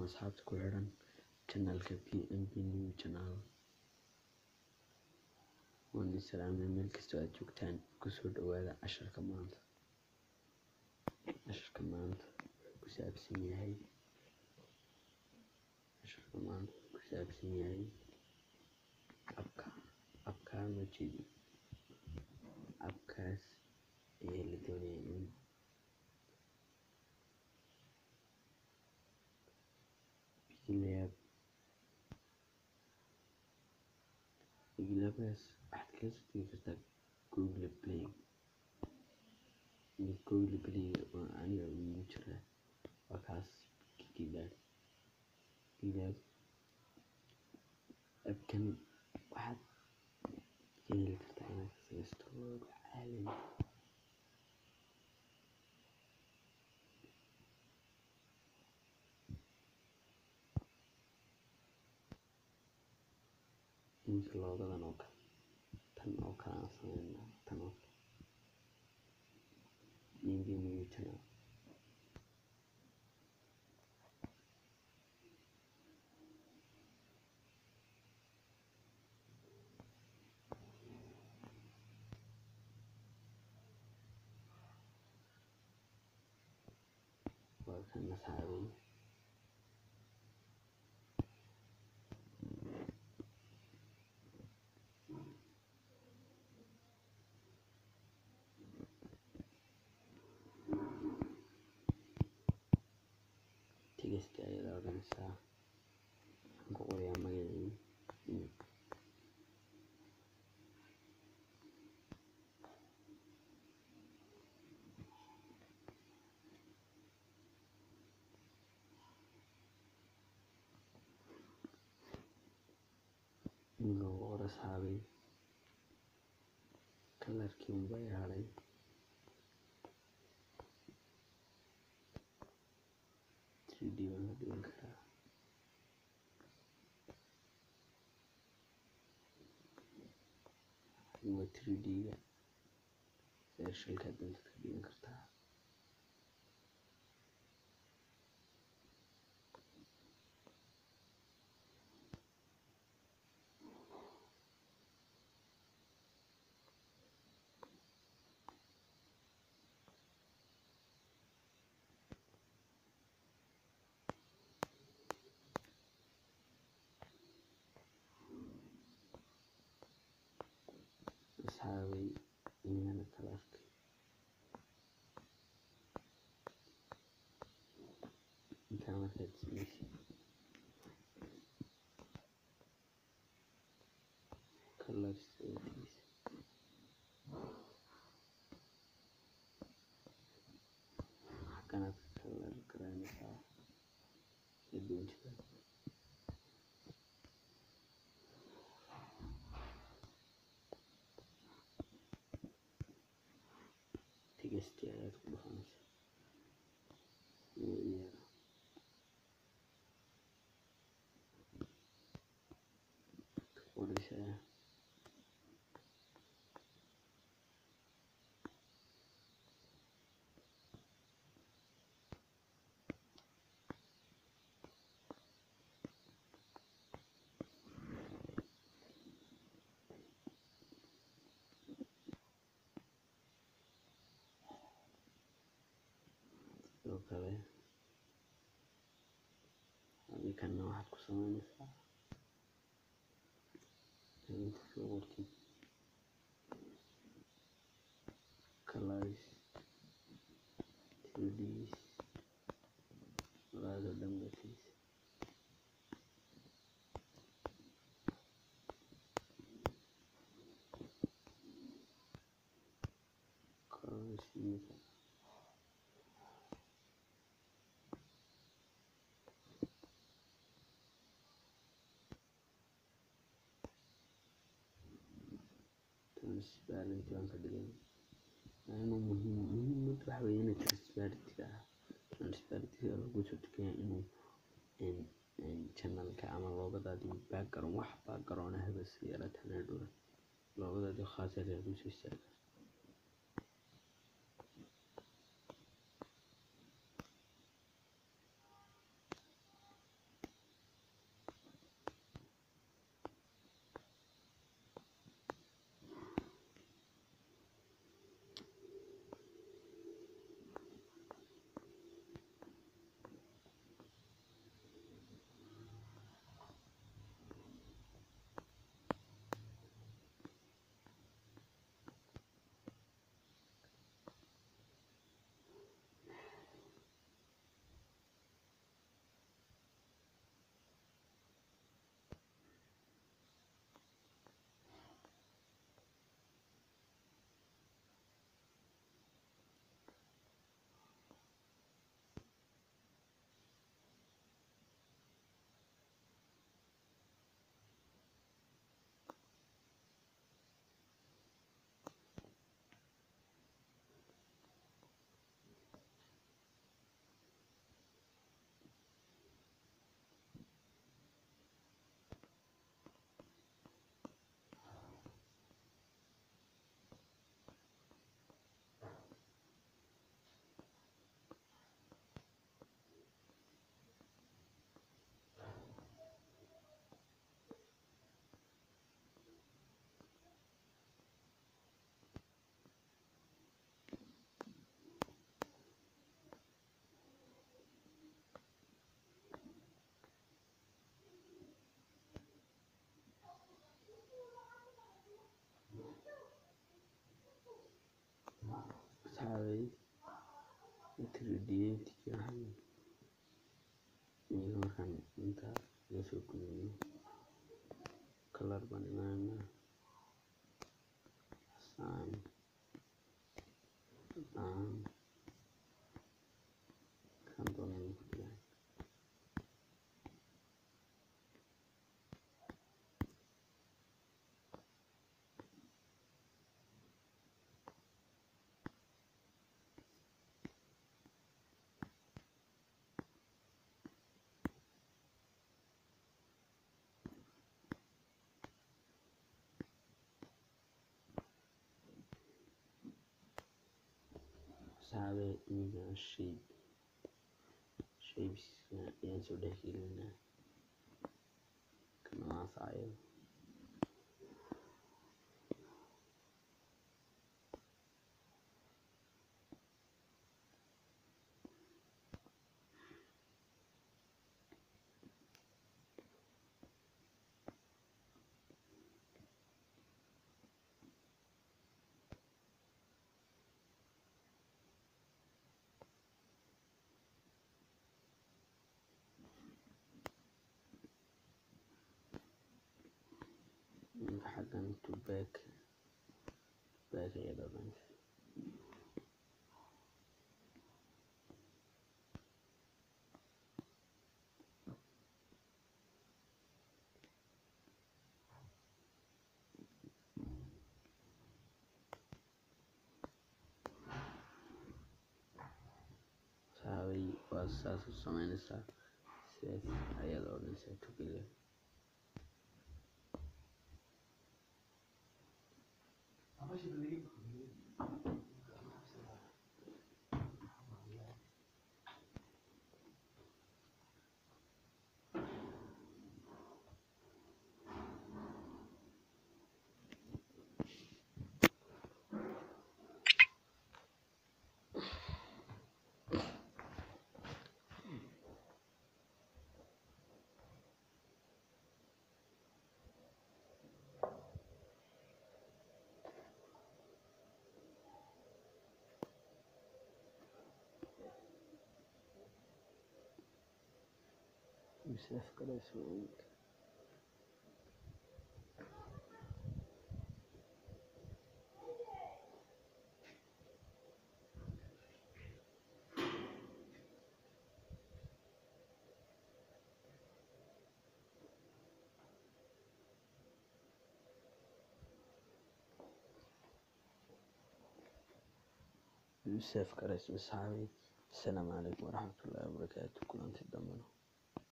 asxaabta ku xidhan channelka PMP New Channel. Waan idin salaamay meel kastoo aad joogtaan. Kusoo dhawaada casharka maanta. Casharka maanta wuxuu ku saabsan yahay casharka maanta wuxuu ku saabsan yahay abka abkaan ma jeedi abkaas ayaa la doonayaa in Bigilab Bigilabkaas waxaad kaga soo tegi kartaa Google Play iyo Google Play oo aniga iigu jira waa kaas Bigilab Bigilab abkan waxaad ka heli kartaa inaad ka samaysato logo caalami iminka logodan oo kale tan oo kale aan sameynaa tan oo kale PMP New Channel waa kan asxaabay tigasta ayaad oranaysaa waxaan ku qorayaa magacii iyo in lagu qoro asxaabay kalarkii unbaa i hadhay three D baan ka dhigan karaa waa three D ga searchalka danta ka dhigan kartaa asxaabay inana kalarka intaa markaad sameysid color settings halkanaad ka kalar garanaysaa sida doontida tigasti ayaad ku dhufanaysaa iyo iyada ka qoraysaa sidoo kale adinkana waxaad ku sameynaysaa inta soo qortid colors tds labada dhanbatiis colors imika transparency baan ka dhigay inuu muhiim muhiimad waxa weeye inay transparency ah transparency lagu soo tukaya inuu channelka ama loogadaadii background wax background ah bas yaraatan hadhow loogadaadii khaas ah lagu soo istaaga identity waxaan iyo markaan inta laga soo gudubno color baan imaanaa assign assign kan doonaan ku diraa asxaabe iminkan shape shapeska ayaan soo dhex gelinaa kana waa facyada Ninka xaggan to back back ayaa dhaqanaysa saabay waa saas u sameynaysaa sidaas ayaad odhanaysaa tukile Yusuf Karasu Yusuf Karasu saxaabay asalaamu calaykum waraxmatullaahi wabarakaatu kulanti dambena